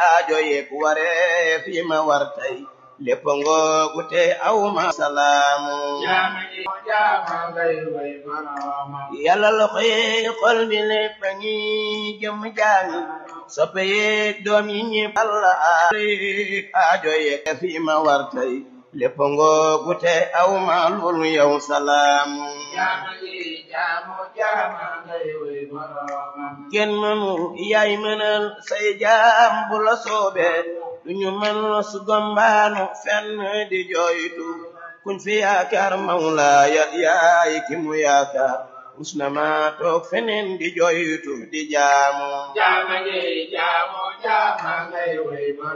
aajo yeeg waree fi ma war tey lépp ngoogu te aw ma salaamu yàlla loxo yeeg xol bi lépp a ngi jëm jaami soppe yeeg doom yi ñépp alla aajo yeeg fi ma war tey lépp ngoogu te aw ma loolu yow salaamu kenn mënu yaay mënal say jaam bu la soobee duñu mën su gombaanu fenn di jooytu kuñ fi yaakaar mawlaaya yaay ki mu yaakaar usna ma toog feneen di jooytu di jaamu